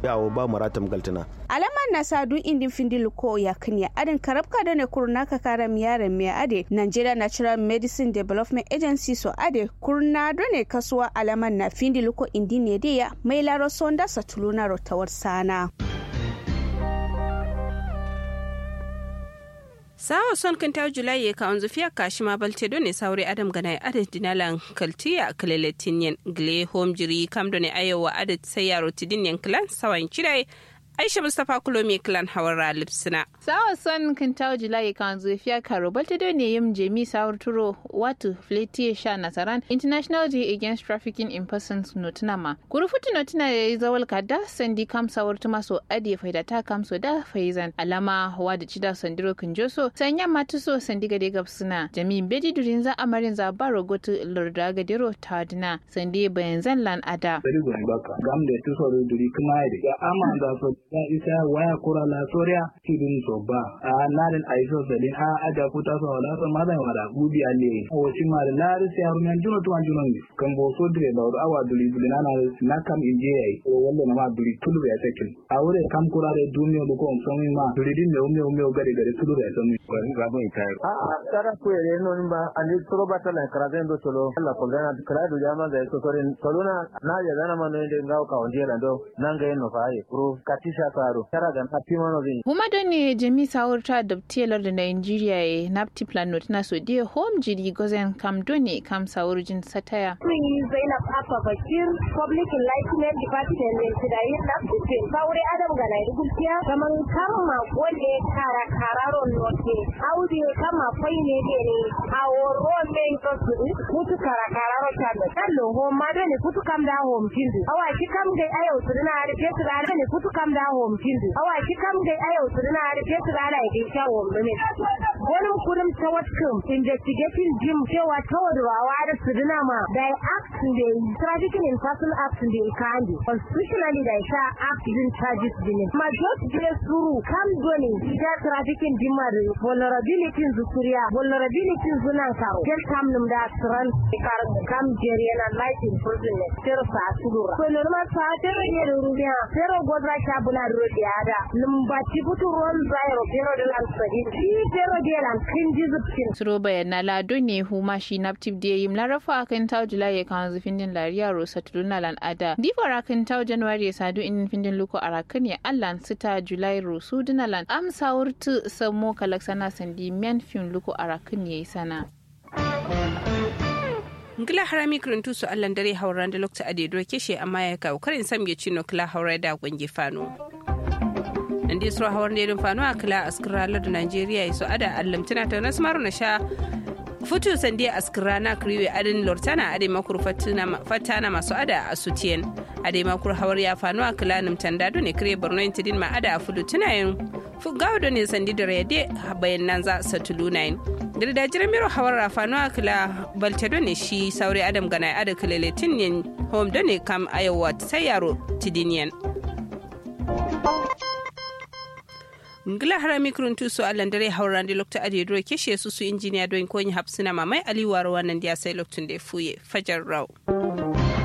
yawo ba maratam galtana alaman na sadu indin findil ko ya kanya adin karabka da ne kurna ka kara miyaren me ade Nigeria Natural Medicine Development Agency so ade kurna do ne kasuwa alaman na findil ko indin ne dia mai laro sonda satuluna rotawar sana. sawa son kan ta julai ya kawon zufiya kashi ma balte ne saure adam gana adat dinalan kaltiya kaleletin yan gle home jiri kam ne ayowa adat sai yaro tidin yan klan sawan kirai aisha mustapha kulomi clan hawara lipsina sawa son kan tawo julai kan zufiya karo balta do ne yim jemi sawar turo watu fleti sha nasaran international day against trafficking in persons notinama kurufutu notina ya yi zawal kada sandi kam sawar tuma so adi faida ta kam so da faizan alama wa da cida sandiro kunjoso sanya matu so sandi gade gabsuna jami bedi durin za amarin za baro gotu lorda gadiro tadina sandi bayan zan lan ada bari gwan baka gamde tusoro duri kuma ya ama da so ya isa waya kura la soria kidin so ba a narin aiso sadin a aja kuta so wala so ma da wala gudi alle o ci ma da lari sai haru men juno tuwan juno ni kan bo so dire ba awa duri duri na na kam inje yayi o walla na ma duri tulu ya sakin a wure kam kura da duniya ko on so ma duri din ne umme umme gari gari tulu ya so mi ko ga bo ita a a tara ku yere no ba ani toro bata la karazen do solo alla ko gana kra do jama da so sorin soluna na ya dana ma no de ngau ka onje la do nanga no fa ye pro kati sha karo tara gan happy mono zin Huma don ne jami sawar ta da telar da Nigeria ya napti plan not na so dia home jiri gozen kam doni kam sawar jin sataya. Sun yi Zainab Abba Bakir Public Enlightenment Department ne su da yin napti plan kawure Adam ga na rubutiya kaman kama wanda kara kararon note audi kama fai ne de ne awo men ko su mutu kara kararo ta da kallo home ma ne kutu kam da home tindu awa shi kam ga ayo su na da ke su da ne kutu kam da home tindu awa shi kam ga ayo su na da ke su da da ke shawo ne wani kurum ta watkin investigating jim cewa ta wadwawa da su dina ma da ya act da trafficking in person act da ya kandi constitutionally da ya sha act din charges din ma just je suru kam doni ita trafficking jim ma da vulnerability zu suriya vulnerability zunan karo gel kam num da tran kar kam jeri na life in prison ne ter sa sudura ko normal sa ter ne rubiya ter godra cha bula rodiya da num ba ci butu ron zairo pero de lan sadi ci pero de lan kin jizupin Suro bayan na lado ne huma shi naptip da yim larafa akan taw Julai ya kan zufin din lariya rosa tuluna lan ada. Difar akan taw January ya sadu in fin din luko arakan ya allan sita Julai rosu dinalan am sawurtu samo kalaksana sandi men fin luko arakan ya yi sana. ngila harami kuruntu su allan dare hauran da lokta ade do keshe amma ya kawo karin sam ya cino kila haura da gwange fano nan dai sura hawar ne fano a kila askiralar da najeriya ya so ada allamtina ta nasu maru na sha futu sandi askira na kriwe adin lortana ade makur fatana masu ada a sutiyen ade makur hawar ya fano a kila nimtanda do ne kire borno intidin ma ada a fudu tunayin gawo do ne sandi da rede bayan nan za sa tulunayin da da jiran miro hawar rafano a kila balte do ne shi saure adam gana ada kilele tinyen home do ne kam ayawa sai yaro tidiniyan ngila harami kuruntu su allan dare hauran da lokta ade duro keshe su su injiniya don konyi hapsina mamai aliwar wannan da ya sai loktun da fuye fajar rau